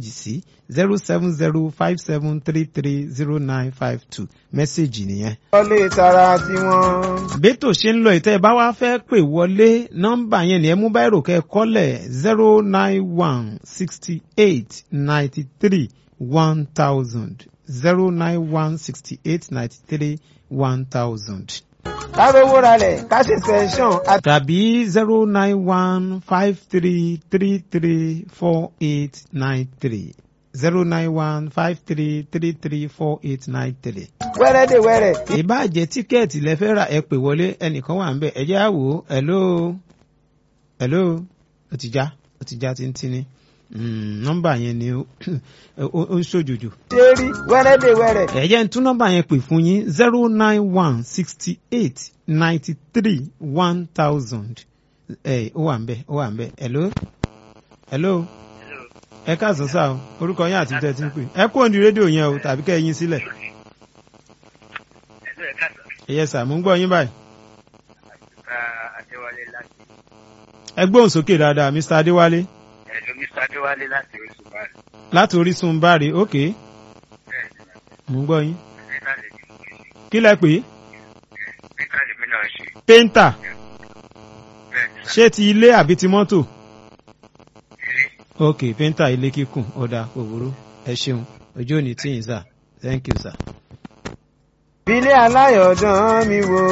mẹ́sẹ̀gì sí zero seven zero five seven three three zero nine five two mẹ́sẹ̀gì nìyẹn. wọlé tara tiwọn. bẹ́tò ṣe ń lọ ìtẹ́ ẹ bá wá fẹ́ pè wọlé nọ́mbà yẹn ni ẹ mú báyìí rò kẹ́ ẹ kọ́lẹ̀ zero nine one sixty eight ninety three one thousand zero nine one sixty eight ninety three one thousand kárówó ralẹ̀ ká ṣe sẹ́ńsọ̀n àti. tàbí zero nine one five three three three four eight nine three zero nine one five three three three four eight nine three. wẹ́rẹ́ dè wẹ́rẹ́. ìbá jẹ́ tíkẹ́ẹ̀tì lẹ fẹ́ rà ẹ pè wọlé ẹnìkan wà ń bẹ̀ ẹ jẹ́ á wò ó hello hello ó ti já ó ti já tíntínní Mm, nọ́mbà yẹn ni ó ó- ó ń ṣòjòjò ṣé rí wẹ́rẹ́ dè wẹ́rẹ́. ẹ jẹ́ n tún nọ́mbà yẹn pè fún yín zero nine one sixty eight ninety three one thousand ẹ ó wà ń bẹ̀ ó wà ń bẹ̀ hello hello ẹ káàsán sáà o orúkọ yín àti tẹ́tí ń pè ẹ kúrò ní rédíò yẹn o tàbí kẹ́ ẹ yín sílẹ̀ ẹ̀sọ́ ẹ̀ka sọ. ẹ̀yẹ sà mò ń gbọ́ yín báyìí Mr. Adéwálé láti ẹ gbóhùn sókè dáadáa mr adéwálé ẹ̀lú Mr. Adéwálé láti oṣù báyìí. láti orísun báre ok Bẹ́ẹ̀ ni mò ń gbọ́ yín ẹ̀ka lè ní mo ṣe. kí lẹ pè é Ẹ̀ka lè mí náà ṣe. péńtà Bẹ́ẹ̀ ni sà. ṣé ti ilé àbí ti mọ́tò Ilé. ok péńtà ilé kíkùn ọ̀dà òwúrò ẹ ṣeun ojú òní tí yín sà thank you sir. Bílé aláyọ̀dán mi wò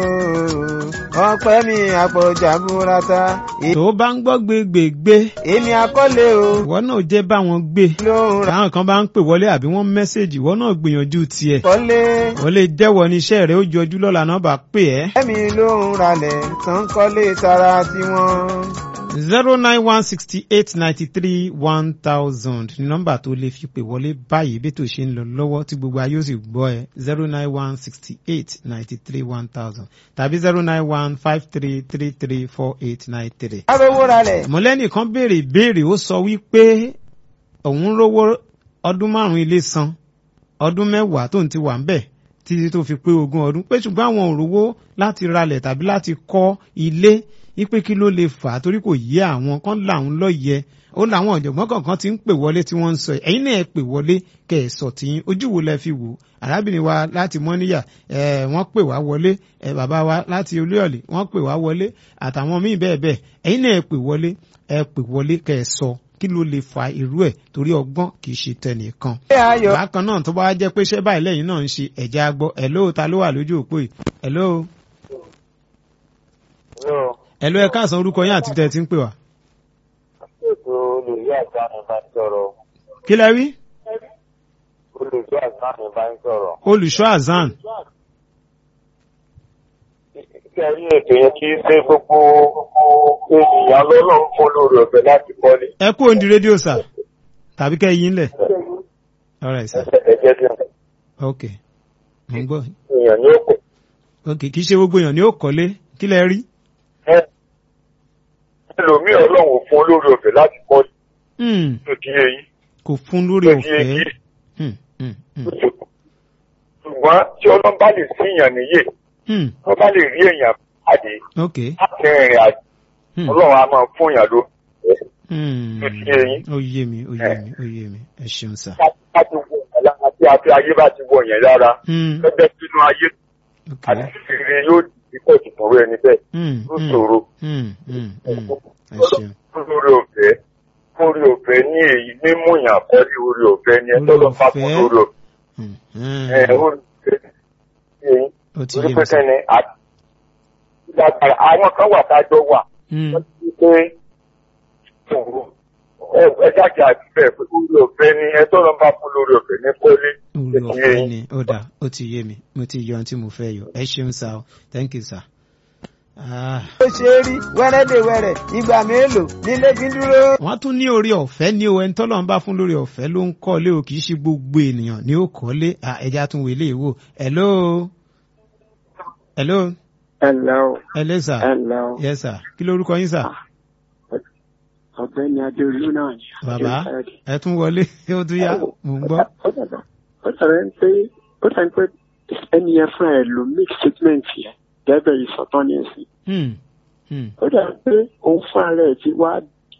ọpẹ́ mi àpọ̀jà burata. tó bá ń gbọ́ gbégbègbé Èmi akọ́lé o ìwọ náà jẹ́ báwọn gbé lóhùn ra táwọn kan bá ń pè wọlé àbí wọ́n mẹ́sẹ̀gì ìwọ náà gbìyànjú tiẹ̀ kọ́lé. wọ́n lè jẹ́wọ́ ní iṣẹ́ rẹ̀ ó jọjú lọ́la náà bá pè ẹ́. Ẹ̀mí lóhùn ralẹ̀ tán kọ́lé tara tiwọn. zero nine one sixty eight ninety three one thousand ní nọ́mbà tó lè fi pè wọlé báyìí bí tó ṣe ń lọ lọ́wọ́ tí gbogbo ayé ó sì gbọ́ ẹ zero nine one sixty eight ninety three one thousand tàbí zero nine one five three three three four eight nine three. Kárówó ralẹ̀. mọ̀lẹ́nìkan béèrè ìbéèrè ó sọ wípé òun rówó ọdún márùn-ún ilé san ọdún mẹ́wàá tóun ti wà ń bẹ̀ títí tó fi pé ogún ọdún pé ṣùgbọ́n àwọn ò rówó láti ralẹ̀ tàbí láti kọ́ ilé wípé kí ló lè fà á torí kò yé àwọn kan làwọn lọ́yẹ ó làwọn ọ̀jọ̀gbọ́n kọ̀ọ̀kan ti ń pè wọlé tí wọ́n ń sọ ẹ̀ ẹ̀yin náà ẹ pè wọlé kẹ́ ẹ̀ sọ tiyín ojú wo lẹ fi wò arábìnrin wa láti mọ́níyà ẹ̀ wọ́n pè wá wọlé ẹ̀ bàbá wa láti olúyọ̀lé wọ́n pè wá wọlé àtàwọn míì bẹ́ẹ̀ bẹ́ẹ̀ ẹ̀yin náà ẹ pè wọlé ẹ pè wọlé kẹ́ ẹ sọ kí ló lè fa irú ẹ̀ torí ọgbọ́n kì í ṣe tẹnìkan Ilé ayọ̀. bákan náà tó bá wá jẹ́ pé ṣẹ́ báyìí lẹ́yìn náà ń ṣe ẹ̀já gbọ́ ẹ̀ló ta ló wà lójú òpó yìí ẹ̀ló ẹ̀ló ẹ káàsán orúkọ yín àti tẹ́ ẹ ti ń pè wá. ètò olùyẹ àgbà mi bá ń sọ̀rọ̀ kí lẹ wí olùyẹ àgbà mi bá ń sọ̀rọ̀. olùṣọ́ azan kẹrí ètò yẹn kì í ṣe gbogbo ènìyàn lọ́lọ́run fún lórí ọ̀fẹ́ láti kọ́lé. ẹ kú òǹdí rédíò sà tàbí kẹ́ yín lẹ̀ all right sir ẹ̀jẹ̀ tí ok mo ń gbọ́ èèyàn ní òkò. ok kì í ṣe gbogbo èèyàn ní ó kọ́lé kí lẹ rí. ẹlòmíì ọlọ́run fún lórí ọ̀fẹ́ láti kọ́lé. Hmm, tó di eyín kò fún lórí tó di ọ̀fẹ́ eyín. Hmm, hmm, hmm, ṣùgbọ́n tí ọlọ́run bá lè sí èèyàn níyè hmm, tó bá lè rí èèyàn pàdé ok láti rìnrìn àjò hmm, ọlọ́run á máa fún èèyàn ló. hmm, tó di eyín. ó yé mi ó yé mi ó yé mi ẹ ṣeun sà. láti wọ ọ̀la àti àti ayé bá ti wọ yẹn lára Hmm, gẹ́gẹ́ sínú ayé ok àti ìrìn yóò di pọ̀ jù fún ẹni bẹ́ẹ̀ Hmm, ó hmm, ṣòro. hmm, hmm, hmm, ẹ ṣeun. lórí ọ̀fẹ́ lórí ọ̀fẹ́ ní èyí mímú yàn kọ́ ní orí ọ̀fẹ́ ní ẹ Orí tọ́lọ́ bá fún ọ̀fẹ́. lórí ọ̀fẹ́ Hmm, ẹ hmm, orí ọ̀fẹ́ ní èyí ó ti orí yé mi sà. pẹ́kẹ́ ni àti ìdàgbàrà àwọn kan wà tájọ́ wà Hmm, wọ́n ti pé ṣòro ẹ ẹ jáde àti bẹ́ẹ̀ pé orí ọ̀fẹ́ ní ẹ tọ́lọ́ bá fún lórí ọ̀fẹ́ ní kọ́lé orí ọ̀fẹ́ ni ó dà ó ti yé mi mo ti yọ ohun tí mo fẹ́ yọ ẹ ṣeun sà o thank you sir. Ah. Ó ṣe rí wẹ́rẹ́ dè wẹ́rẹ́ ìgbà mélòó nílé fi ń dúró. wọ́n tún ní orí ọ̀fẹ́ ní o ẹni tọ́lọ́ ń bá fún lórí ọ̀fẹ́ ló ń kọ́lé o kì í ṣe gbogbo ènìyàn ní ó kọ́lé Ah, ẹja tún wèlé wò hello hello Hello, hello sir hello. yes sir kí lórúkọ yín sir Ọ̀gbẹ́ni Adéolú náà ni. bàbá ẹ tún wọlé ó tún yá mò ń gbọ́. Ó dàbà ó dàbà ń pé ó dàbà ń pé ẹni yẹn fúnra ẹ̀ ló make statement yẹn gẹ́gẹ́ ìsọ̀tàn ní ẹ̀sìn. Hmm, hmm, Ó dàbà pé òun fúnra rẹ̀ ti wá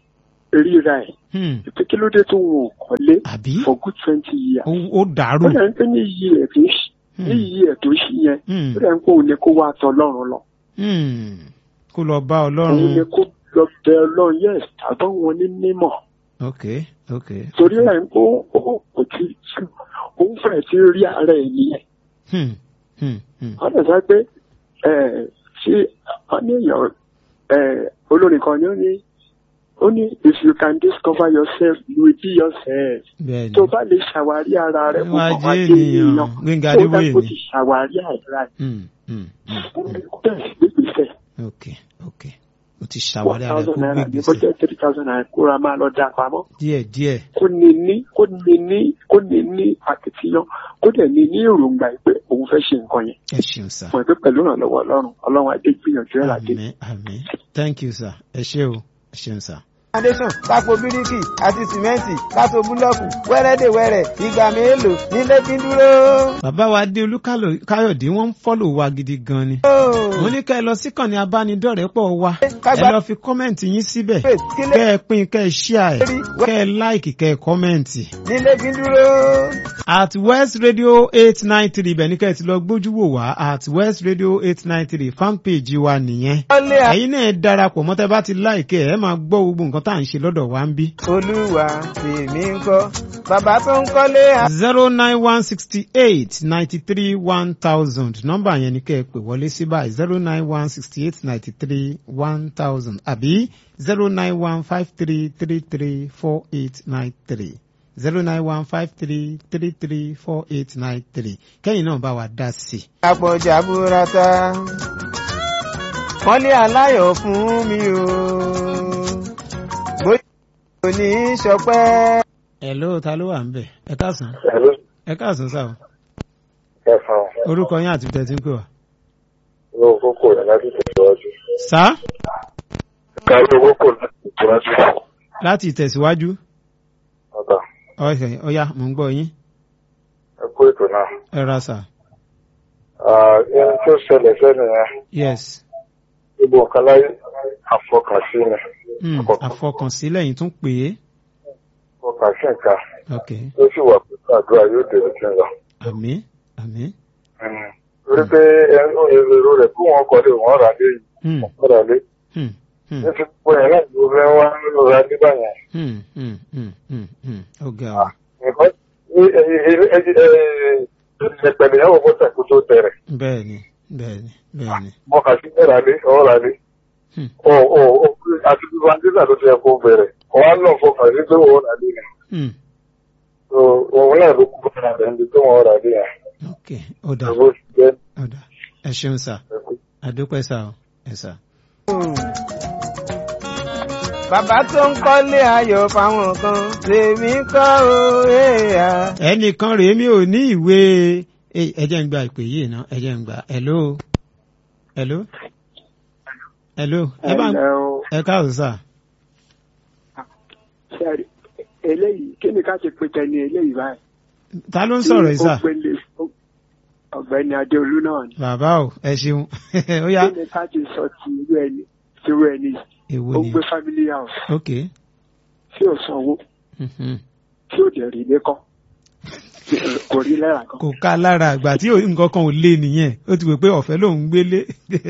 ríra ẹ̀ Hmm. pé kí ló dé tó wọn ò kọ́lé àbí for good twenty years. ó ó dàrú. ó dẹ̀ ń pẹ́ ní iye ẹ̀ tó ṣí ní iye ẹ̀ tó ṣí yẹn Hmm. ó dẹ̀ ń pẹ́ òun ni kó wá tọ ọlọ́run lọ. Hmm. kó lọ bá òun ni ọlọ́run. kó lọ bẹ ọlọ́run yes àbọ̀ wọn ní mímọ̀ ok ok. torí ẹ̀ ń kó ó kò tí òun fẹ́ẹ̀ ti rí ara ẹ̀ nìyẹn. Hmm. Hmm. Hmm. wọ́n dẹ̀ sọ pé ẹ̀ ṣé wọ́n ní èèyàn ẹ̀ olórin kan ni ó ní ó ní if you can discover yourself you will be yourself. bẹ́ẹ̀ni. tó bá lè ṣàwárí ara rẹ kó Wá kàn wá jẹ́ dé ènìyàn. ènìyàn Gbénga ó dá Adébóyè kó ni. ti ṣàwárí ara rẹ Hmm. Hmm. Hmm. bẹ́ẹ̀ gbégbèsè ok ok o ti one ṣàwárí ara ẹ thousand kó naira gbé ní kó gbèsè jẹ́ three thousand naira kóra máa lọ dá pamọ́ díẹ̀ díẹ̀. kó ní ní kó ní ní kó ní ní akitiyan kó dẹ̀ ní ní èròǹgbà yìí pé òun fẹ́ ṣe nǹkan yẹn ẹ ṣeun sir. fún ẹ pé pẹ̀lú ìrànlọ́wọ́ ọlọ́run ọlọ́run adé gbìyànjú ẹ̀ ládé. àmín àmín thank you sir ẹ ṣé o ẹ ṣeun sir. foundation kápò bíríkì àti sìmẹ́ǹtì kátó búlọ́ọ̀kù wẹ́rẹ́dẹ̀wẹ́rẹ́ ìgbà mélòó nílé fi ń dúró. bàbá wa dé olúkáyọ̀dé wọ́n ń fọ́lò wa gidi gan ni. mo ní kẹ́ ẹ lọ síkànnì abánidọ́rẹ̀ẹ́pọ̀ wa ẹ kágbá lọ fi kọ́mẹ̀ntì yín síbẹ̀ faith kílé kẹ́ ẹ pín kẹ́ ẹ ṣíà ẹ̀ kẹ́ ẹ láìkì kẹ́ ẹ kọ́mẹ̀ntì. nílé fi ń dúró. at west radio eight nine three ibẹ̀ ní kẹ́ ẹ ti lọ gbójú wò wá at west radio eight nine three fan page wa nìyẹn. wọlé ẹ̀yin náà ẹ darapọ̀ mọ́tẹ́ bá ti láìkì ẹ̀ ẹ máa gbọ́ gbogbo nǹkan tá à ń ṣe lọ́dọ̀ wa ń bí. olúwa tèmi ń kọ́ bàbá tó ń kọ́lé zero nine one sixty eight ninety three one thousand nọ́mbà yẹn ni kẹ́ ẹ pè wọlé sí báyìí zero nine one sixty eight ninety three one thousand àbí zero nine one five three three three four eight nine three zero nine one five three three three four eight nine three kẹ́yìn náà bá wa dá sí i. àpọ̀jà burata kọ́lé aláyọ̀ fún mi o bóyá kò ní í ṣọpẹ́. ẹ ló ta ló wà ń bẹ̀ ẹ káàsán Hello, ẹ káàsán sáà ẹ̀fọn orúkọ yín àti tẹ̀sí ń pè wá. owó kókó rẹ̀ láti tẹ̀síwájú. sá Kárí owó kò láti tẹ̀síwájú. láti ìtẹ̀síwájú Ọ̀tà, ọ̀sẹ̀ ọ̀yá mò ń gbọ́ yín ẹ kú ètò náà. ẹ ra sà Ẹni tó ṣẹlẹ̀ sẹ́nu yẹn, yes. gbogbo nǹkan láyé àfọkànsí ni. Hmm, Àkọ́kọ́. àfọkànsílẹ̀ yìí tún pè é. Àfọkànsí nǹkan ok tó sì wà pẹ̀lú àdúrà yóò dèrò tí ń lọ. àmín àmín. Mm. Torí pé ẹnu èrò rẹ̀ kó wọn kọ́lé wọn rà lé yìí, Hmm, wọn rà lé. hmm, hmm, Ní ti pọ̀ yẹn náà ló fẹ́ wá nínú ra ní báyẹn. hmm, hmm, hmm, hmm, hmm. ó ga ọ Nǹkan ẹ̀pẹ̀lẹ̀ yẹn wò kó tẹ̀kú tó tẹ̀rẹ̀. bẹ́ẹ̀ ni bẹ́ẹ̀ ni bẹ́ẹ̀ ni. Mọ̀kà sí ẹ̀rà lé, ọ̀ rà lé. Hmm, Ọ̀ ọ̀ ọ̀ àti bí Vandisa ló ti yẹ kó bẹ̀rẹ̀. Wọ́n á lọ fọkàn sí pé wọ́n rà lé yẹn. hmm, So òun náà ló kú fún ara ẹni tó wọ́n rà lé yẹn. ok ó dà Ìwọ sì jẹ́ ó dà ẹ ṣeun sà ẹ̀kú. àdúpẹ́ sà ọ ẹ sà. bàbá tó ń kọ́lé ayọ̀ fáwọn kan tèmi kọ́ o èèyà. ẹnìkan rèé mi ò ní ìwé Ẹ- ẹ jẹ́ ń gba ìpè yìí ná ẹ jẹ́ ń gba hello hello hello ẹ bá Ẹ̀lẹ́ o. ẹ káàsán sà Ṣé eléyìí kí ni ká ṣe pé tẹni eléyìí báyìí. ta ló ń sọ̀rọ̀ yìí sà Tí ó gbélé ó- ọ̀gbẹ́ni adéolú náà ni. bàbá o ẹ ṣeun ó yá kí ni ká ti sọ ti irú ẹni ti irú ẹni èwo ó ni gbé family house ok tí ò sanwó mhm. tí ò dẹ̀ rí ilé kọ́ kò rí lẹ́ra kan. kò ká lára àgbà tí ò- nǹkan kan ò lé nìyẹn ó ti wò pé ọ̀fẹ́ lòún gbélé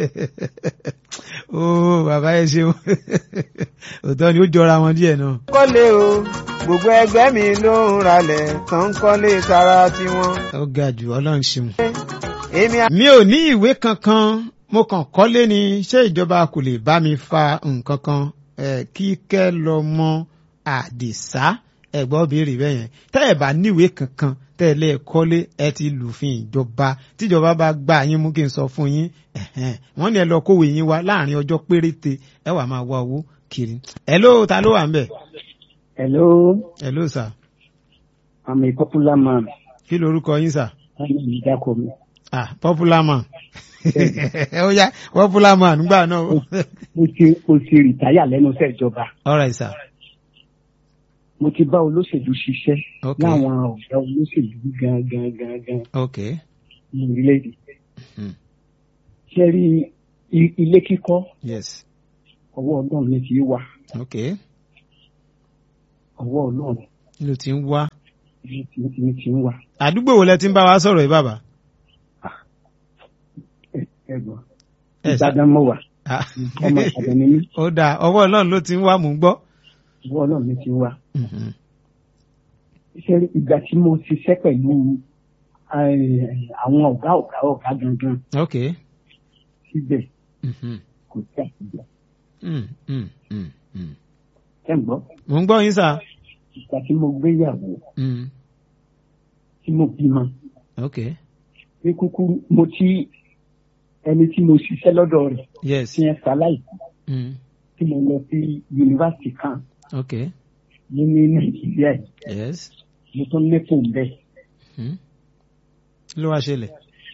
ó bàbá ẹ ṣeun òótọ́ ni ó jọra wọn díẹ̀ náà. kọ́lé o gbogbo ẹgbẹ́ mi ló ń ralẹ̀ tó ń kọ́lé tara tiwọn. ó ga jù ọlọ́run ṣeun. èmi mi ò ní ìwé kankan mo kàn kọ́lé ni ṣé ìjọba kò lè bá mi fa nǹkan kan eh, kíkẹ́ lọ mọ àdìsá ẹ̀gbọ́n béèrè bẹ́ẹ̀ yẹn tẹ́ ẹ̀ bá níwèé kankan tẹ́ ẹ lẹ́ẹ̀ kọ́lé ẹ ti lùfin ìjọba tíjọba bá gbà yín mú kí n sọ fún yín ẹ̀hẹ́n, wọ́n ní ẹ lọ kówó yín wá láàrin ọjọ́ péréte ẹ wà máa wá owó kiri. hello ta ló wà ń bẹ̀? Hello, hello sir I'm a popular man. kí lorúkọ yín sir? Wọ́n ní ìdákọ̀ mi. ah popular man ó yá popular man nígbà náà. Mo ti mo ti rìtáyà lẹ́nu iṣẹ́ ìjọba. all right sir. Mo ti bá olóṣèlú ṣiṣẹ́ ok láwọn ọ̀gá olóṣèlú gangan gangan ok ní orílẹ̀-èdè. Hmm. Ṣé rí i- ilé kíkọ́ yes ọwọ́ ọdún mi ti wà. ok ọwọ́ ọlọ́run ló ti ń wá. ní ti ní ti ń wá àdúgbò wo lẹ ti ń bá wa sọ̀rọ̀ yìí bàbá. ẹ ẹ gbọ́ ẹ sá ìbàdàn mọ̀ wá Ah. ọmọ ìbàdàn ni mí ó dáa ọwọ́ ọlọ́run ló ti ń wá mò ń gbọ́. ọwọ́ ọlọ́run ní ti ń wá. Mhm. iṣẹ́ ìgbà tí mo ṣiṣẹ́ pẹ̀lú eh, àwọn ọ̀gá ọ̀gá ọ̀gá gangan ok. síbẹ̀ Mhm. kò sí àtijọ́ Mm, mm, mm, mm. ẹ̀ ń gbọ́ mò ń gbọ́ yín sà. ìgbà tí mo gbéyàwó Mm. tí mo bímọ ok. ní kúkúrú mo ti ẹni tí mo ṣiṣẹ́ lọ́dọ̀ rẹ̀ yes. tí ẹ ṣaláì Mm. tí mo lọ sí yunifásitì kan ok. ní ní nàìjíríà yìí yes. mo tún ní fóun bẹ́ẹ̀. Mm. kí ló wá ṣẹlẹ̀.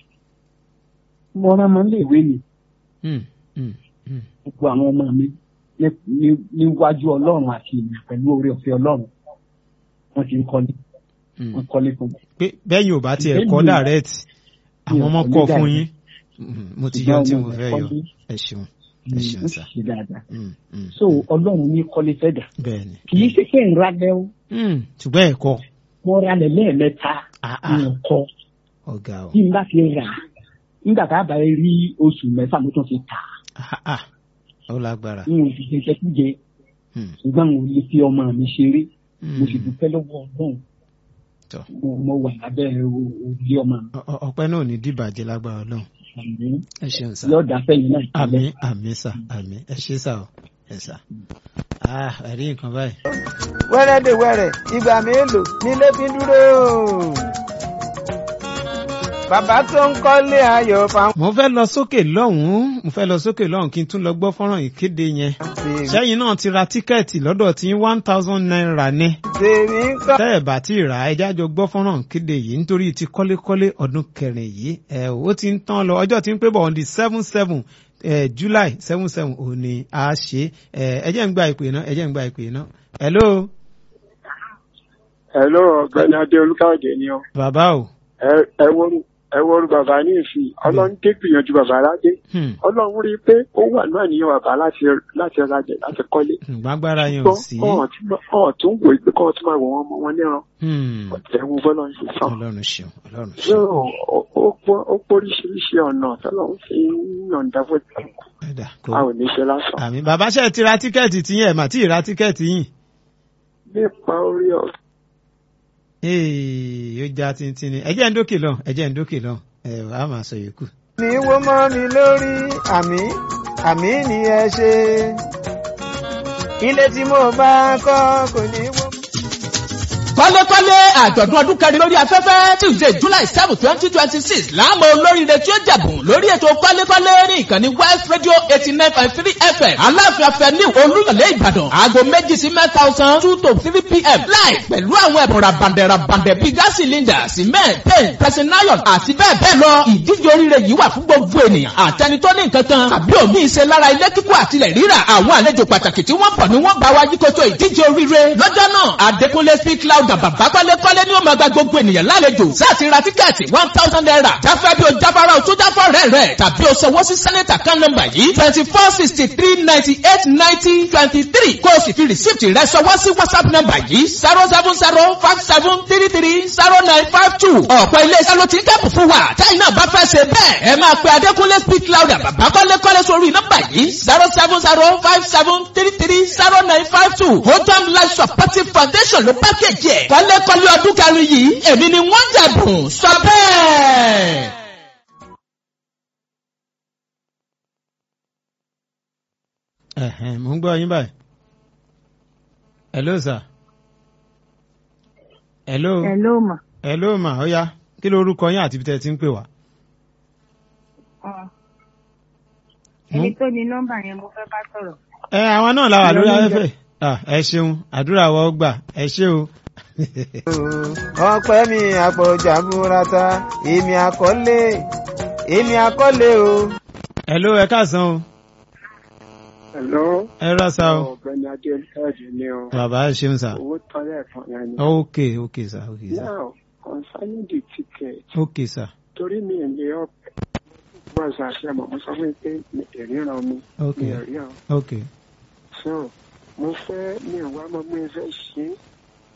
mo rán ọmọ iléèwé mi Mm, mm, mm. gbogbo àwọn ọmọ mi ní- ní- níwájú ọlọ́run àti ìlú pẹ̀lú oore ọ̀fẹ́ ọlọ́run wọ́n ti ń kọ́lé Mm. wọ́n kọ́lé fún mi. pé bẹ́yìn ò bá tiẹ̀ Bẹ́ẹ̀ni. kọ́ direct àwọn ọmọ Mi ò kọ́ kọ́ ní fún direct. yín Mhm, mo ti Ṣùgbọ́n yọ tí ọmọ mo mi fẹ́ yọ kọ́lé, ẹ ṣeun ẹ mm, ṣeun ó sà sì ṣe dáadáa. Mm, mm, so ọlọ́run ní kọ́lé fẹ́ dà bẹ́ẹ̀ ni kì í ṣe pé ń ralẹ̀ o Mm, ṣùgbọ́n ẹ̀kọ́ mo ralẹ̀ lẹ́ẹ̀mẹ́ta Ah, mi ah. ò kọ́ ọ̀gá o bí n bá fi rà á nígbà tá a bá rí oṣù mẹ́fà mo tún fi tà á Ah, ah. ó lágbára n ò sì ṣe jẹkújẹ Mm, ṣùgbọ́n mo lè fi ọmọ mi ṣeré mo sì mm. dúpẹ́ lọ́wọ́ ọlọ́run Tọ́. mo mo wà lábẹ́ òrùlé ọmọ mi Ọ- ọ- ọpẹ́ náà ò ní dìbàjẹ́ lágbára Ọlọ́run àmín ẹ ṣeun sà yóò dá fẹ́yìn náà àmín àmín sà àmín ẹ ṣe sà o ẹ sà ah ẹ̀rí nǹkan báyìí wẹ́rẹ́dẹ̀wẹ́rẹ́ ìgbà mélòó nílé fi ń dúró. bàbá tó ń kọ́lé ayọ̀ fáwọn. mo fẹ́ lọ sókè lọ́hùn-ún mo fẹ́ lọ sókè lọ́hùn kí n tún lọ gbọ́ fọ́nrán ìkéde yẹn sẹ́yìn náà ti ra tíkẹ́ẹ̀tì lọ́dọ̀ tí one thousand naira ní tèmi ń kọ́. tẹ́ ẹ̀ bá ti rà á ẹjá jọ gbọ́ fọ́nrán ìkéde yìí nítorí ti kọ́lékọ́lé ọdún kẹrin yìí ẹ̀ ó ti ń tán lọ ọjọ́ tí ń pé bọ̀ on the seven seven eh, July seven seven ò ní a ṣe ẹ ẹ jẹ́ ń gba ìpè náà ẹ jẹ́ ń gba ìpè náà hello Hello, ọ̀gbẹ́ni Adé Olúkáòdé ni ọ. bàbá o Ẹ- Ẹ wọ́rú ẹ wọ́rú bàbá ní ìsìn. Ọlọ́run dé gbìyànjú bàbá aládé. Hmm, Ọlọ́run rí i pé ó wà ní àníyàn bàbá láti láti rajà láti kọ́lé. gbàgbára yẹn ò Gbọ́ sí ọ̀hún tí ọ̀hún tún wò ó pé kọ́ tún máa wọ̀ wọ́n mọ wọn níran. Hmm, Ọ̀tẹ̀ wo bọ́lá ń ṣe sàn. Ọlọ́run ṣeun Ọlọ́run Ṣé ṣeun ó- ó pọ́- ó póríṣiríṣi ọ̀nà tọ́lọ́run fi ń yọ̀ǹda fún ìtàn. ẹ̀dá kò A ò ní ṣe lásán. àmì bàbá ṣe ti ra tíkẹ́ẹ̀tì tí yẹn mà tí ì ra tíkẹ́ẹ̀tì yìí Nípa orí ọ̀ ee ó já tíntín ni ẹjẹ́ ń dókè lọ ẹjẹ́ ń dókè lọ ẹ wàá máa sọ yòókù. ní wó mọ́ mi lórí àmì àmì ni ẹ ṣe. ilé tí mo bá kọ́ kò ní wó. kọ́lékọ́lé àjọ̀dún ọdún kẹrin lórí afẹ́fẹ́ tuesday july seven twenty twenty six láàmú olóríire tí ó jẹ̀bùn lórí ètò kọ́lékọ́lé ní ìkànnì west radio eighty nine point three fm aláàfin afẹ́ni olúyọ̀lé ìbàdàn aago méjì sí mẹ́ta ọ̀sán two to three pm láì pẹ̀lú àwọn ẹ̀bùn rabandẹ̀ rabandẹ̀ bíi gas cylinder cement paint pressing iron àti bẹ́ẹ̀ bẹ́ẹ̀ lọ ìdíje oríire yìí wà fún gbogbo ènìyàn àtẹni tó ní nǹkan kan tàbí òmí ìṣe lára ilé kíkọ́ àtilẹ̀ rírà àwọn àlejò pàtàkì tí wọ́n bọ̀ ni wọ́n bá wa yíkoto ìdíje oríire lọ́jọ́ náà adékúnlé speak loud bàbá kọ́lékọ́lé ni ó máa gba gbogbo ènìyàn lálejò sáàtì ra tíkẹ́ẹ̀tì one thousand naira jáfẹ́ bí o jáfara o tó jáfọ́ rẹ̀ rẹ̀ tàbí o sanwó sí sẹ́nẹ̀tà kan nọ́mbà yìí twenty four sixty three ninety eight ninety twenty three kó o sì fi rìsíìtì rẹ̀ sanwó sí whatsapp nọ́mbà yìí zero seven zero five seven three three zero nine five two ọ̀pọ̀ ilé-iṣẹ́ ló ti ń kẹ́pù fún wa táyì náà bá fẹ́ ṣe bẹ́ẹ̀ ẹ máa pe adékúnlé speak louder bàbá kọ́lékọ́lé sórí nọ́mbà yìí zero seven zero five seven three three zero nine five two hotam life supportive foundation ló pákéjì ẹ̀ kọ́lékọ́lé ọdún kẹrin yìí èmi ni wọ́n jẹ̀bùn sọ bẹ́ẹ̀. Ẹ̀hẹ̀n, mò ń gbọ́ yín báyìí. hello sir. hello. Hello mà. hello mà ó yá kí ló orúkọ yín àti ibi tẹ́ ẹ ti ń pè wá. Ọ̀. Ẹni tó ní nọ́mbà yẹn mo fẹ́ bá sọ̀rọ̀. ẹ àwọn náà la wà lórí Hello, afẹ́fẹ́ Ah, ẹ ṣeun àdúrà wa ó gbà ẹ ṣé o. ọpẹ́ mi àpọ̀jà múrata èmi àkọ́lé èmi àkọ́lé o. hello ẹ káàsán o Hello. ẹ rásá o Ọ̀gbẹ́ni Adé Olúkáòdé ni ọ. bàbá ẹ ṣeun sà. Owó tọ́lẹ̀ kan yẹn ni. ok ok sà ok sà Now, concerning the ticket, ok sà torí mi ò lè ọ̀pẹ̀. Wọ́n ṣe àṣẹ mọ̀, mo sọ fún mi pé mi ò ríran mi. ok Mi ò rí àwọn. ok So, mo fẹ́ mi ò wá mọ bí mo fẹ́ ṣe é.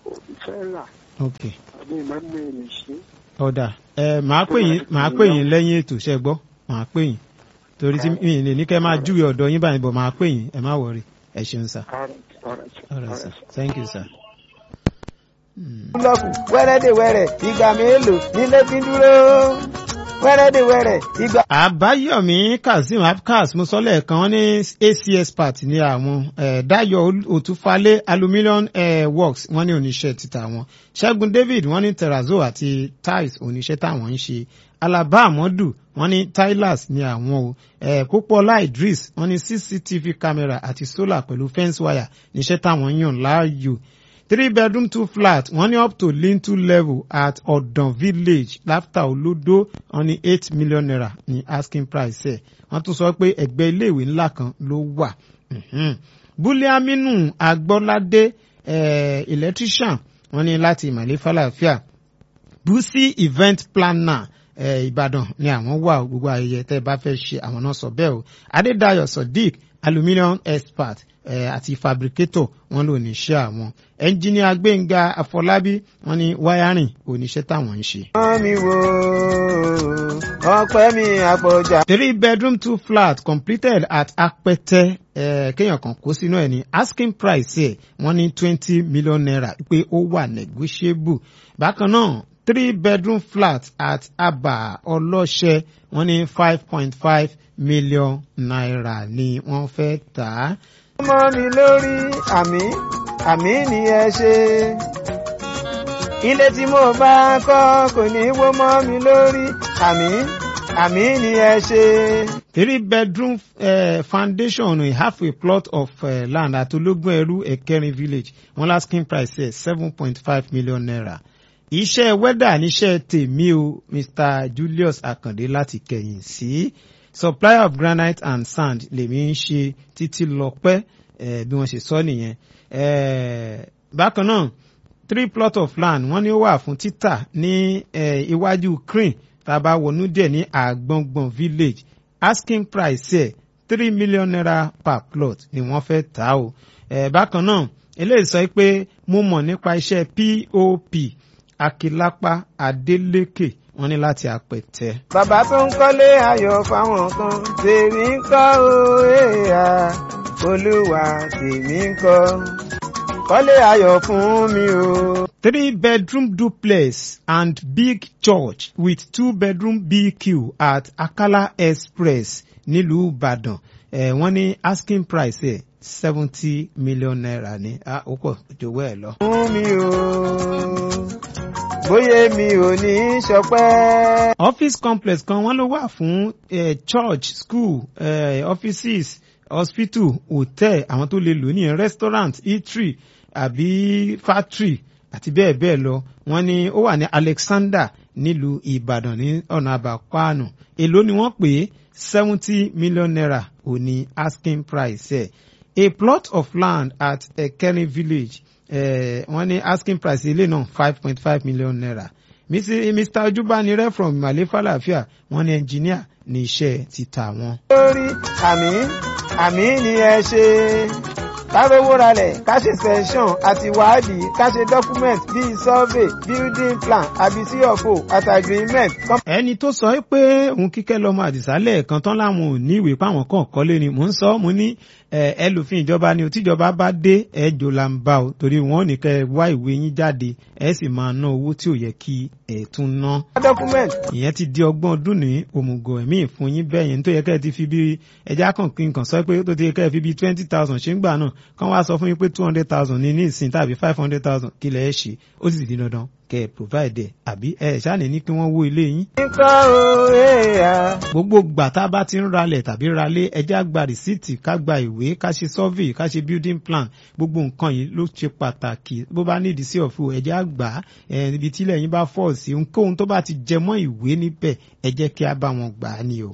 òbí fẹ́ rà ok àbí ìmọ̀ mi lè ṣe. ọ̀dà ẹ màá pè yín màá pè yín lẹ́yìn ètò ṣẹ́ gbọ́ màá pè yín torí tí mi ì lè ní kẹ́ máa júwe ọ̀dọ̀ yín báyìí bọ̀ màá pè yín ẹ má wọrí ẹ ṣeun sir All right, all right, sir. all right sir thank you sir. Mm. búlọ́ọ̀kù wẹ́rẹ́dẹ̀wẹ́rẹ́ ìgbà mélòó nílé fi ń dúró wẹ́rẹ́dẹ̀wẹ́rẹ́ ìgbà. àbáyọ̀mí kazeem abkas mo sọ lẹ́ẹ̀kan wọ́n ní acs part ní àwọn eh, dayo òtúfalé aluminium eh, works wọ́n ní oníṣẹ́ títà wọn ṣẹ́gun david wọ́n ní terrazzo àti tiles oníṣẹ́ táwọn ń ṣe alaba amadu wọ́n ní tilers ní àwọn o eh, pópọ́lá idris wọ́n ní cctv camera àti solar pẹ̀lú fence wire níṣẹ́ táwọn yàn láàyò three bedroom two flat wọ́n ní up to lintel level at ọ̀dàn village láfta olódó wọ́n ní eight million naira ní asking price ẹ̀ wọ́n tún sọ pé ẹgbẹ́ iléèwé ńlá kan ló wà. Mhm. búlíàmínú agbọ́ládé eh, electrician wọ́n ní láti ìmọ̀lẹ́ fàlàáfíà busi event planner eh, ìbàdàn ni àwọn wà o, gbogbo ayẹyẹ tẹ́ ẹ bá fẹ́ ṣe àwọn náà sọ bẹ́ẹ̀ o adédayọ̀ sodiq aluminium expert eh, àti fabricator wọn ló ní iṣẹ́ àwọn ẹnjíníà gbẹ̀ngà àfọlábí wọn ní wáyárìn oníṣẹ́ táwọn ń ṣe. wọ́n mi wò ọpẹ́ mi àpọ̀jà. three bedroom two flat completed at apẹtẹ eh, kéèyàn kan kó sínú ẹ ní asking price ẹ wọ́n ní twenty million naira pé ó wà negotiable bákan náà three bedroom flat at aba ọlọ́ṣẹ́ wọ́n ní five point five million naira ni wọ́n fẹ́ tà á. mọ́ mi lórí àmì àmì ni ẹ ṣe. ilé tí mo bá kọ́ kò ní wó mọ́ mi lórí àmì àmì ni ẹ ṣe. three bedroom uh, foundation we have a plot of uh, land at ológun ẹrú ẹkẹrin village wọn lasting price ẹ seven point five million naira iṣẹ́ wẹ́dà níṣẹ́ tèmi o mr julius akande láti kẹ̀yìn sí supplier of granite and sand lèmi ń ṣe títí lọ́pẹ́ eh, bí wọ́n ṣe sọ nìyẹn eh, bákan náà three plot of land wọ́n ní ó wà fún títà ní eh, iwájú crane tá a bá wọnú díẹ̀ ní àgbọ̀ngbọ̀n village asking price ẹ̀ three million naira per plot ni wọ́n fẹ́ tà á o eh, bákan náà eléyìí sọ pé mo mọ̀ nípa iṣẹ́ pop akilapa adeleke wọ́n ní láti àpẹtẹ. bàbá tó ń kọ́lé ayọ̀ fáwọn kan tèmi ń kọ́ o èèyà olúwa tèmi ń kọ́ kọ́lé ayọ̀ fún mi o. three bedroom duplex and big church with two bedroom bq at akala express nílùú ìbàdàn eh, wọ́n ní asking price ẹ̀ seventy million naira ní ah, ó pọ̀ jọ̀wọ́ ẹ̀ lọ. fún mi o bóyá mi ò ní í ṣọpẹ́. office complex kan wọ́n ló wà fún eh, church school eh, offices hospital hotel àwọn tó lè lò ní restaurant eatery àbí factory àti bẹ́ẹ̀ bẹ́ẹ̀ lọ wọ́n ní ó wà ní alexander nílùú ìbàdàn ní ọ̀nà àbàkwáànù èló ni wọ́n pè é seventy million naira ò ní asking price ẹ̀ a plot of land at ekeni village eh, wọ́n ní asking price ilé náà five point five million naira Mr. mr ojubanire from imale falafia wọ́n ní engineer ní iṣẹ́ títà wọn. lórí àmì àmì ni ẹ ṣe kárówó ralẹ̀ ká ṣe sẹ́ńsọ̀n àti wádìí ká ṣe document bíi survey building plan àbí cfo àti agreement. ẹni tó sọ pé òun kíkẹ́ lọ́mọ àdìsálẹ̀ kan tán láwọn ò ní ìwé páwọn kan kọ́lé ni mò ń sọ mo ní ẹlòfin ìjọba ni tíjọba bá dé ẹjọ́ là ń bá o torí wọn ò ní kẹ́ ẹ wá ìwé yín jáde ẹ sì máa ná owó tí ò yẹ kí ẹ tún ná. document. ìyẹn ti di ọgbọ́n ọdún ní òmùgọ̀ ẹ̀mí ìfún yín bẹ́ẹ̀ yẹn tó yẹ kẹ́ ẹ ti fi bí ẹja kan kí n kàn sọ pé tó ti yẹ kẹ́ ẹ fi bí twenty thousand ṣé ń gbà náà kán wá sọ fún yín pé two hundred thousand ní ní ìsìn tàbí five hundred thousand kí lẹ̀ ẹ́ ṣe ó sì di dandan kẹ́ ẹ provide ẹ̀ àbí ẹ ṣáà ní kí wọ́n wó ilé yín. nǹkan o èèyàn. gbogbo gbà tá a bá ti ń ralẹ̀ tàbí ralé ẹjẹ́ àgbà rìsíìtì ká gba ìwé ká ṣe survey ká ṣe building plan gbogbo nǹkan yìí ló ṣe pàtàkì bó bá nídìí sí ọ̀fun ẹjẹ́ àgbà ibi tílẹ̀ yín bá fọ̀ sí ohunkóhun tó bá ti jẹ mọ́ ìwé níbẹ̀ ẹ jẹ́ kí a bá wọn gbà á ni o.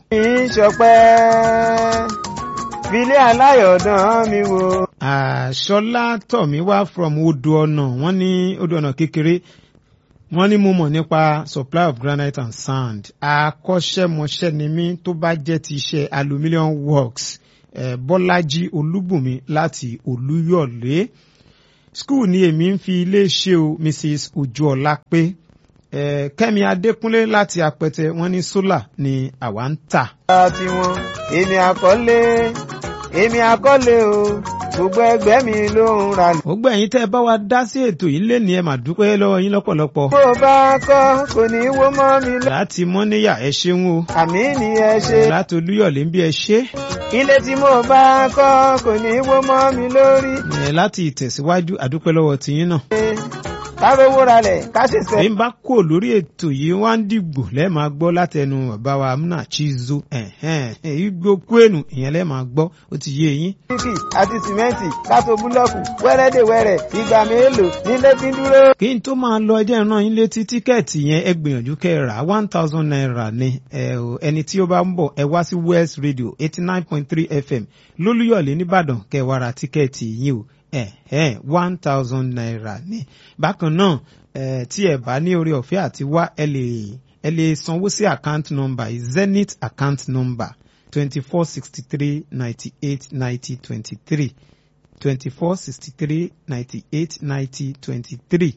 ìṣọpẹ́ filé aláyọ̀dán mi wò. àṣọlá tọ̀mí wá from odò ọ̀nà wọ́n ní odò ọ̀nà kékeré wọ́n ní mo mọ̀ nípa supply of granite and sand akọ́ṣẹ́mọṣẹ́ ni mí tó bá jẹ́ ti iṣẹ́ aluminium works eh, bọ́lájí olúbùnmi láti olúyọ̀lé skul ni èmi ń fi ilé ṣe o mrs ojúọlá pé eh, kẹ́mi adékúnlé láti apẹtẹ wọ́n ní sólà ni àwa ń tà. ara tiwọn èmi àkọlé èmi àkọlé o gbogbo ẹgbẹ́ mi ló ń ra lẹ̀. ó gbẹ̀yìn tẹ́ ẹ bá wa dá sí ètò yìí lé ní ẹ mà dúpẹ́ lọ́wọ́ yín lọ́pọ̀lọpọ̀. bó o bá kọ́ kò ní í wó mọ́ mi lọ. láti mọ́níyà ẹ ṣeun o àmì ni ẹ ṣe. láti olúyọ̀lé ń bí ẹ ṣe. ilé tí mo bá kọ́ kò ní í wó mọ́ mi lórí. ẹ láti ìtẹ̀síwájú àdúpẹ́ lọ́wọ́ tiyín náà. ká rówó ralẹ̀ ká ṣe sẹ́. èyí ń bá kó lórí ètò yìí wá ń dìgbò lẹ́ẹ̀ máa gbọ́ látẹnu bàbá wa amúnà chizo èyí gbókú ènù ìyẹn lẹ́ẹ̀ máa gbọ́ ó ti yé yín. bíkì àti sìmẹ́ǹtì kátó búlọ́ọ̀kù wẹ́rẹ́dẹ̀wẹ́rẹ́ ìgbà mélòó nílé tí ń dúró. kí n tó máa lọ ẹjẹ́ ìran yín létí tíkẹ́ẹ̀tì yẹn ẹ gbìyànjú kẹ́ ẹ rà one thousand naira ni ẹ ò ẹni tí ó bá ń bọ̀ ẹ wá sí west radio eighty nine point three fm lólúyọ̀lé nìbàdàn kẹ́ ẹ wá ra tíkẹ́ẹ̀tì yín o ẹ ẹ one thousand naira ni bákan náà ẹ tí ẹ bá ní orí ọ̀fẹ́ àti wá ẹ lè ẹ lè sanwó sí account number zenith account number twenty four sixty three ninety eight ninety twenty three twenty four sixty three ninety eight ninety twenty three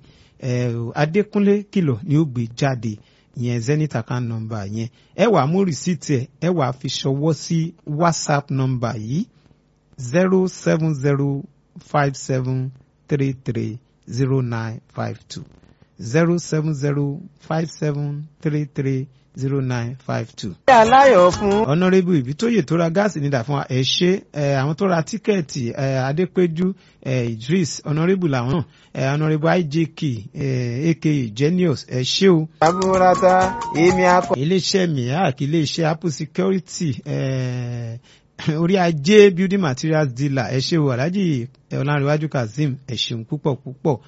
adékúnlé kìlọ̀ ni ó gbé jáde yẹn zenith account number yẹn ẹ wàá mú rìsíìtì ẹ ẹ wàá fi ṣọwọ́ sí whatsapp number yìí zero seven zero five seven three three zero nine five two zero seven zero five seven three three zero nine five two. ṣé aláyọ̀ fún. ọ̀nàrẹ́bù ìbítóyè tó ra gáàsì nídà fún wa ẹ̀ ṣe ẹ̀ àwọn tó ra tíkẹ́ẹ̀tì ẹ̀ adépéjú ẹ̀ idris ọ̀nàrẹ́bù làwọn náà ẹ̀ ọ̀nàrẹ́bù ijk ẹ̀ aka genius ẹ̀ ṣe o. àbúrata èmi akọ. iléeṣẹ́ miak iléeṣẹ́ apple security ẹ̀ orí ajé building materials dealer ẹ ṣe o alhaji ọlárẹwájú kazeem ẹ ṣeun púpọ̀ púpọ̀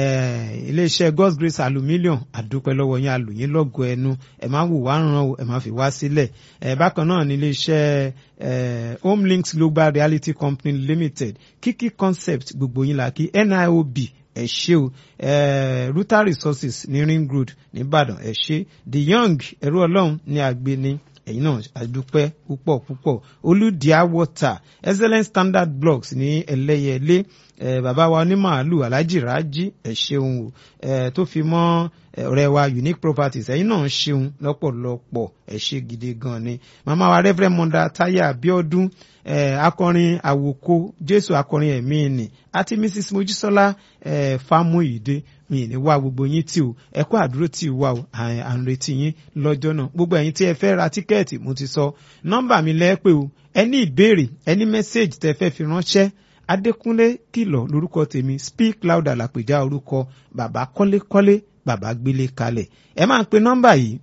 iléeṣẹ́ god's grace aluminium àdúpẹ́ lọ́wọ́ yín alùyín lọ́gọ̀ ẹnu ẹ máa wò wá ràn o ẹ máa fi wá sílẹ̀ bákan náà ní iléeṣẹ́ home links global reality company limited kiki concept gbogbo yín la kí niob ẹ ṣe o ruta resources ní ring road nìbàdàn ẹ ṣe the young ẹrú ọlọ́run ní àgbẹ̀ni ẹ̀yin náà àdúpẹ́ púpọ̀ púpọ̀ olùdíà water excellent standard blocks ní ẹlẹ́yẹlé eh, bàbá wa onímàálù alhaji raji ẹ̀ ṣeun o eh, tó fi mọ́ ọ̀rẹ́ wa unique properties ẹ̀yin náà ṣeun lọ́pọ̀lọpọ̀ ẹ̀ ṣe gidi gan ni màmá wa reverend mọ́dà táyà abiodun eh, akọrin àwòkọ jésù akọrin ẹ̀mí ni àti mrs mojísọ́lá eh, fámúyìdé mi ní wá gbogbo yín tí o ẹ kó àdúró tí o wá o à ń retí yín lọ́jọ́ náà gbogbo ẹ̀yin tí ẹ fẹ́ ra tíkẹ́ẹ̀tì mo ti sọ nọ́mbà mi lẹ́ẹ̀pẹ́ o ẹ ní ìbéèrè ẹ ní mẹ́sáàgì tẹ fẹ́ fi ránṣẹ́ adékúnlé kìlọ̀ lórúkọ tèmi speak louder làpèjá orúkọ bàbá kọ́lékọ́lé bàbá gbélé kalẹ̀ ẹ máa pe nọ́mbà yìí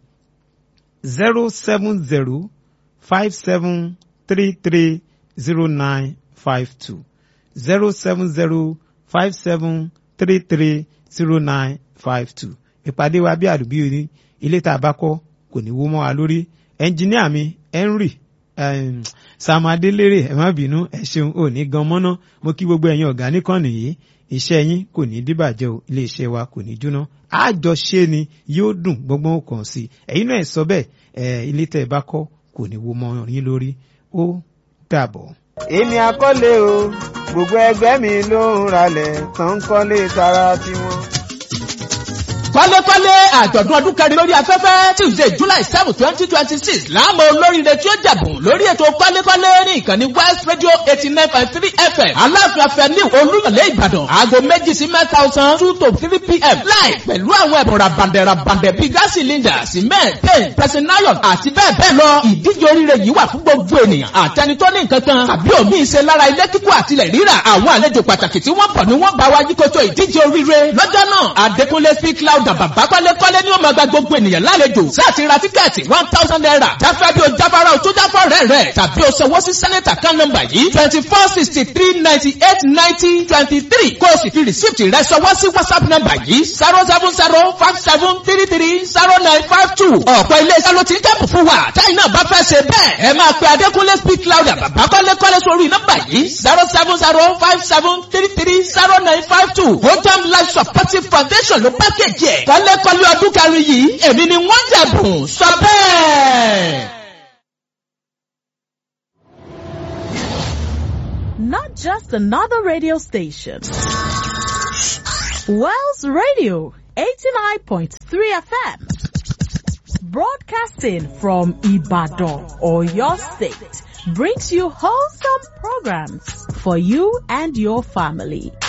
zero seven zero five seven three three zero nine five two zero seven zero five seven three three zero nine five two ìpàdé wa bí àdúgbò ní ilé tá a bá kọ́ kò ní wó mọ́ wa lórí ẹnjìníà mi henry um, sam adelere ẹ má bínú ẹ ṣeun ò ní gan mọ́ná mo kí gbogbo ẹ̀yin ọ̀gá nìkànnì yìí iṣẹ́ yín kò ní dìbàjẹ́ o ilé iṣẹ́ wa kò ní jóná àjọṣe ni yóò dùn gbọ́ngbọ́n kàn sí ẹ̀yin náà ẹ sọ bẹ́ẹ̀ ẹ ilé tẹ́ ẹ bá kọ́ kò ní wó mọ́ yín lórí ó dàbọ̀. èmi àkọlé o gbogbo ẹgbẹ́ mi ló ń ralẹ̀ tán ń kọ́lé tara tiwọn. kọ́lékọ́lé àjọ̀dún ọdún kẹrin lórí afẹ́fẹ́ tuesday july seven twenty twenty six láàmú olóríire tí ó jẹ̀bùn lórí ètò kọ́lékọ́lé ní ìkànnì west radio eighty nine point three fm aláàfin afẹ́ni olúyọ̀lé ìbàdàn aago méjì sí mẹ́ta ọ̀sán two to three pm láì pẹ̀lú àwọn ẹ̀bùn rabandẹ̀ rabandẹ̀ bíi gas cylinder cement paint pressing iron àti bẹ́ẹ̀ bẹ́ẹ̀ lọ ìdíje oríire yìí wà fún gbogbo ènìyàn àtẹni tó ní nǹkan kan tàbí òmí ìṣe lára ilé kíkọ́ àtilẹ̀ rírà àwọn àlejò pàtàkì tí wọ́n bọ̀ ni wọ́n bá wa yíkoto ìdíje oríire lọ́jọ́ náà adékúnlé speak loud bàbá kọ́lékọ́lé ni ó máa gba gbogbo ènìyàn lálejò sáàtì ra tíkẹ́ẹ̀tì one thousand naira jáfẹ́ bí o jáfara o tó jáfọ́ rẹ̀ rẹ̀ tàbí o sanwó sí sẹ́nẹ̀tà kan nọ́mbà yìí twenty four sixty three ninety eight ninety twenty three kó o sì fi rìsíìtì rẹ̀ sanwó sí whatsapp nọ́mbà yìí zero seven zero five seven three three zero nine five two ọ̀pọ̀ ilé-iṣẹ́ ló ti ń kẹ́pù fún wa táyì náà bá fẹ́ ṣe bẹ́ẹ̀ ẹ máa pe adékúnlé speak louder bàbá kọ́lékọ́lé sórí nọ́mbà yìí zero seven zero five seven three three zero nine five two hotam life supportive foundation ló pákéjì ẹ̀ kọ́lékọ́lé ọdún kẹrin yìí èmi ni wọ́n jẹ̀bùn sọ bẹ́ẹ̀. Not just another radio station. Wells Radio 89.3 FM. Broadcasting from Ibadan or your state brings you wholesome programs for you and your family.